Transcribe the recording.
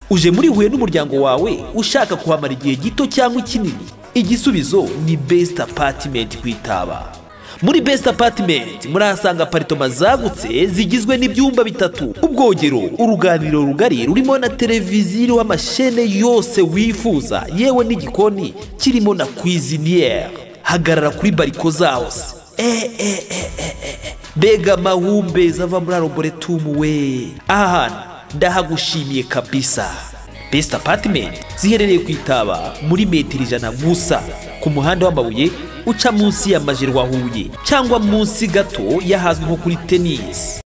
uje muri huye n'umuryango wawe ushaka kuhamara igihe gito cyangwa ikinini igisubizo ni besite apatimenti ku itaba muri besite apatimenti murahasanga aparitoma zagutse zigizwe n'ibyumba bitatu ubwogero uruganiriro rugari rurimo na televiziyo iriho amashene yose wifuza yewe n'igikoni kirimo na kwiziniyeri hagarara kuri bariko zose Eh, eh, eh, eh, eh. mbega amahumbezi ava muri aroboretumu we aha hantu ndahagushimiye kabisa Best Apartment ziherereye ku Itaba muri metero ijana gusa ku muhanda w'amabuye uca munsi ya Majerwa Huye cyangwa munsi gato y'ahazwi nko kuri tennis.